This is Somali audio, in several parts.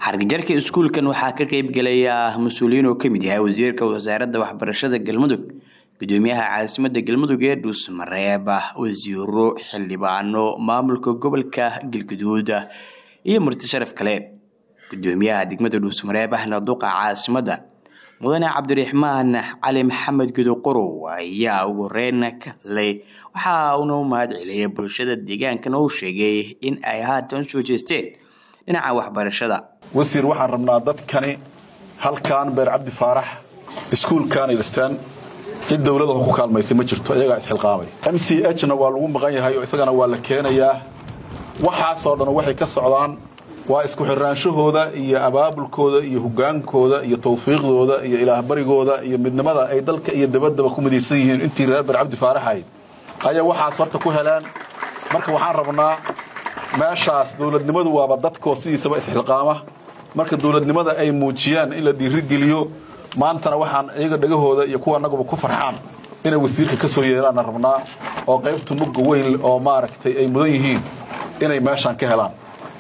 xargijarka iskuulkan waxaa ka qeybgelaya mas-uuliyiin oo kamid yahay wasiirka wasaaradda waxbarashada galmudug gudoomiyaha caasimada galmudug ee dhuusmareeb wasiiro xildhibaano maamulka gobolka galguduud iyo marti sharaf kale gudoomiyaha degmada dhuusmareeb ahna duqa caasimada mudane cabdiraxmaan cali maxamed gudoqorow ayaa ugu horeyn ka hadlay waxa uuna u mahad celiyay bulshada deegaankan oo sheegay in ay haatan soo jeesteen dhinaca waxbarashada wasiir waxaan rabnaa dadkani halkan beer cabdi faarax iskuulkan ilistaan cid dowlada ku kaalmaysay ma jirto iyagaa isxilqaamay m c h na waa lagu maqan yahay oo isagana waa la keenayaa waxaasoo dhan waxay ka socdaan waa isku xirnaanshahooda iyo abaabulkooda iyo hogaankooda iyo tawfiiqdooda iyo ilaahbarigooda iyo midnimada ay dalka iyo dabaddaba ku midaysan yihiin intii reer beer cabdi faarax ahayd ayaa waxaas horta ku heleen marka waxaan rabnaa meeshaas dowladnimadu waaba dadkoo sidiisaba isxilqaama marka dowladnimada ay muujiyaan in la dhiirigeliyo maantana waxaan iyaga dhegahooda iyo kuwa anaguba ku farxaan inay wasiirka ka soo yeeraanna rabnaa oo qaybta mugga weyn oo maaragtay ay mudan yihiin inay meeshaan ka helaan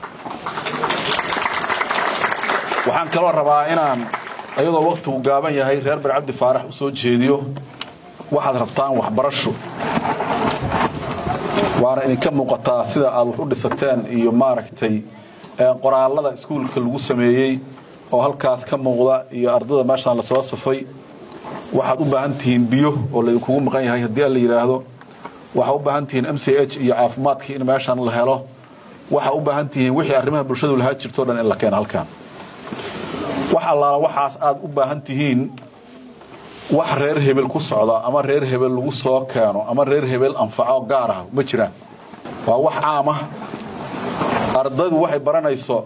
waxaan kaloo rabaa inaan iyadoo wakhtigu gaaban yahay reer ber cabdi faarax u soo jeediyo waxaad rabtaan waxbarasho waana idinka muuqataa sida aad wax u dhisateen iyo maaragtay qoraallada iskuulka lagu sameeyey oo halkaas ka muuqda iyo ardada meeshaan lasoo safay waxaad u baahan tihiin biyo oo laydinkugu maqan yahay haddii a la yidhaahdo waxaad u baahan tihiin m c h iyo caafimaadkii in meeshaan la helo waxaad u baahan tihiin wixii arrimaha bulshadu lahaa jirto dhan in la keeno halkaan wax allaala waxaas aad u baahan tihiin wax reer hebel ku socda ama reer hebel lagu soo keeno ama reer hebel anfaco gaar ah ma jiraan waa wax caam ah ardaydu waxay baranayso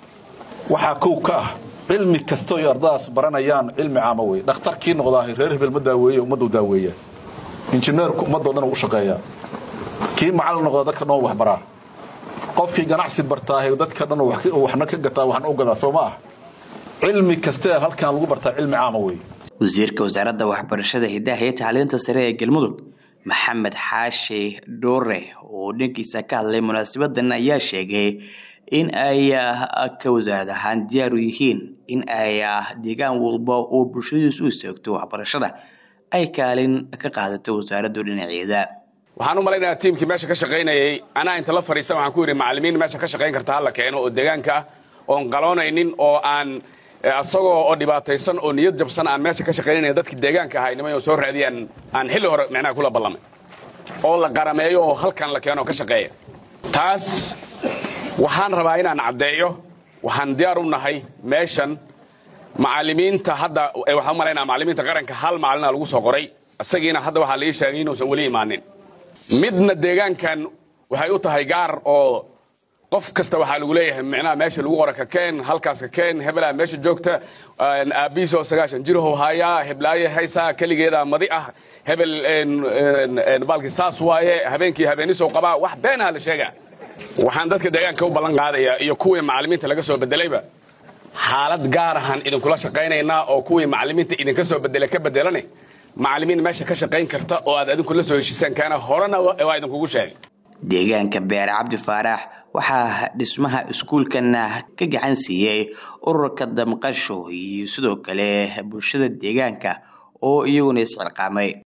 waxaa kow ka ah cilmi kastoo ay ardadaas baranayaan cilmi caama wey dhakhtarkii noqdaahay reer hebel ma daaweeye ummaddu daaweeya injineerku ummaddoo dhan u shaqeeyaa kii macallin noqda dadka dhan waxbaraa qofkii ganacsi bartaahay dadka dhan waxna ka gataa waxna u gadaa soo ma ah cilmi kastee halkan lagu bartaa cilmi caama wey wasiirka wasaaradda waxbarashada hidaha iyo tacliinta sare ee galmudug maxamed xaashi dhoore oo dhankiisa ka hadlay munaasabadan ayaa sheegay in ay ka wasaarad ahaan diyaar u yihiin in ay deegaan walba oo bulshadiisu u istaagto waxbarashada ay kaalin ka qaadato wasaaraddu dhinaceeda waxaan u malaynayaa tiimkii meesha ka shaqaynayay anaa inta la fadhiistan waxaan ku yidhi macallimiin meesha ka shaqayn karta hala keeno oo deegaanka ah oon qaloonaynin oo aan asagoo oo dhibaataysan oo niyad jabsan aan meesha ka shaqaynayna dadkii deegaanka ahaa inima soo raadiyaan aan xilli hore micnaha kula ballamay oo la qarameeyo oo halkan la keeno oo ka shaqeeya taas waxaan rabaa inaan caddeeyo waxaan diyaar u nahay meeshan macallimiinta hadda waxaan u malaynaa macallimiinta qaranka hal macallina lagu soo qoray isagiina hadda waxaa la ii sheegay inuusan weli imaanin midna deegaankan waxay u tahay gaar oo qof kasta waxaa lagu leeyahay micnaha meesha lagu qora ka keen halkaas ka keen hebelaa meesha joogta aabihiis oo sagaashan jirhow haayaa heblaaye haysaa keligeedaa madi ah hebel baalkii saas waaye habeenkii habeenisoo qabaa wax beenaha la sheegaa waxaan dadka deegaanka u ballan qaadayaa iyo kuwii macallimiinta laga soo bedelayba xaalad gaar ahaan idinkula shaqaynaynaa oo kuwii macallimiinta idinka soo bedelay ka bedelane macallimiin meesha ka shaqayn karta oo aad adinku la soo heshiisaan kaana horena waa idinkugu sheegay deegaanka beer cabdi faarax waxaa dhismaha iskuulkana ka gacan siiyey ururka damqasho iyo sidoo kale bulshada deegaanka oo iyaguna isxilqaamay